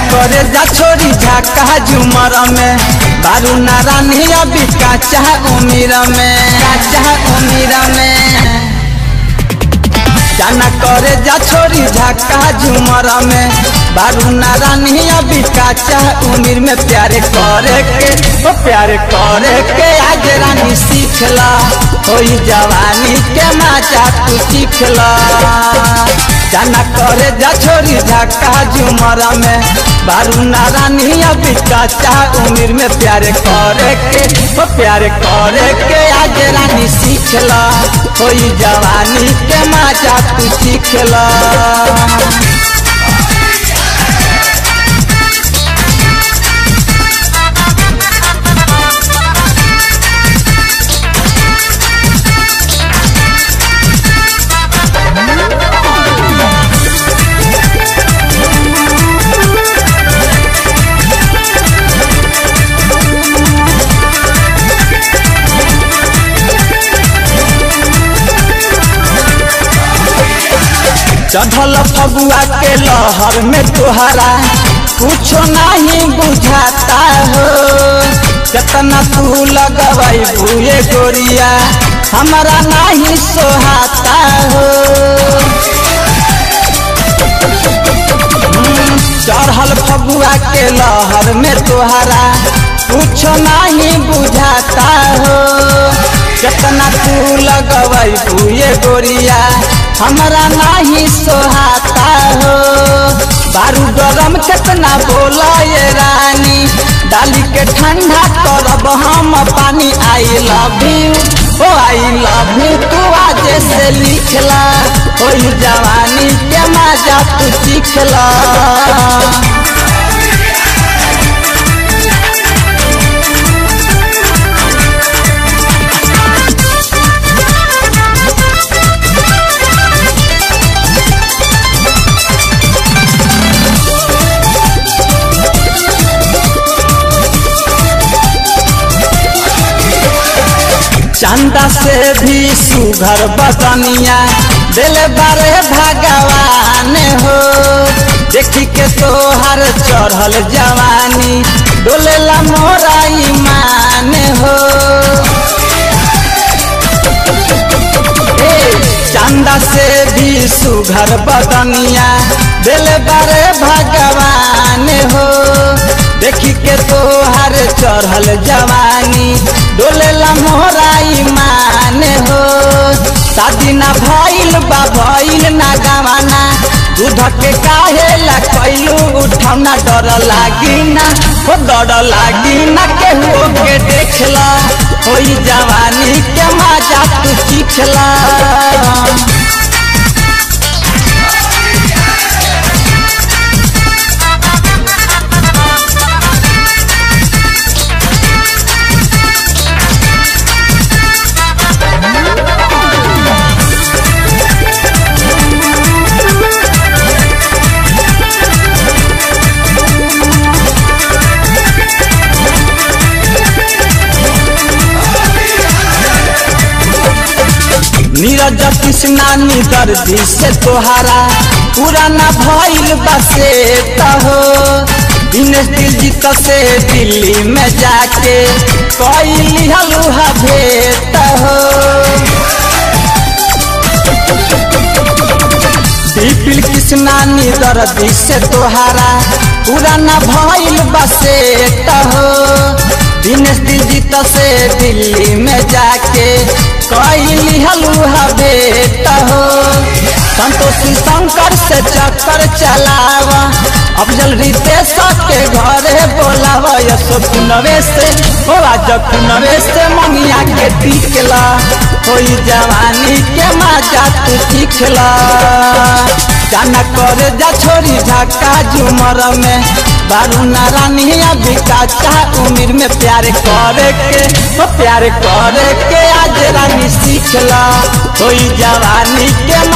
करे जा छोरी झाका झुमर में बारू नारानी अभी काचा उमीर में काचा उमीर में जाना करे जा छोरी झाका झुमर में बारू नारानी अभी काचा उम्र में प्यारे करे के ओ प्यारे करे के आज रानी सीखला होई जवानी के मजा तू सीखला जाना करे जा छोरी झाका झुमर में बारू नारानी अभी काचा उम्र में प्यारे करे के ओ प्यारे करे के आज रानी सीखला होई जवानी के मजा तू सीखला चढ़ल फगुआ के लहर में तुहरा कुछो नहीं बुझाता हो कितना तू लगवाई भूए गोरिया हमारा नहीं सोहाता हो चढ़ल फगुआ के लहर में तुहरा कुछो नहीं बुझाता हो कितना तू लगवाई भूए गोरिया हमारा नहीं सोहाता हो बारू गरम कितना बोला ये रानी डाली के ठंडा करब हम पानी आई लव यू ओ आई लव यू तू आज से लिखला ओ जवानी के मजा तू सीखला चंदा से भी सुघर बदनिया दिल बारे भगवान हो देखी के तोहर चढ़ल जवानी डोलेला मोरा ईमान हो चंदा से भी सुघर बदनिया दिल बारे भगवान हो देखी के तोहर चढ़ल जवानी डोलेला मोरा ईमान हो शादी ना भइल बा भइल ना गवाना दूध के काहे ला कैलू उठौना डर लागी ना हो डर लागी ना केहू के देखला होई जवानी के मजा तू सीखला नीरज कृष्णा दर्दी से तोहारा पुराना भइल बसे हो दिनेश दिलजीत से दिल्ली में जाके कैली हलुहा भेट हो विपिल कृष्णा दर्दी से तोहारा पुराना भइल बसे हो दिनेश दिलजीत से दिल्ली में जाके कैली हलुहा बेट हो संतोषी शंकर से चक्कर चलावा अफजल रितेश के घरे बोलावा यशो पुनवे से हो आज पुनवे से मनिया के टिकला होई जवानी के मजा तू सीखला जाना करे जा छोरी झाका झुमर में बारू नारानी अभी काचा उम्र में प्यार करे के हो प्यार करे के आज रानी सीखला होई जवानी के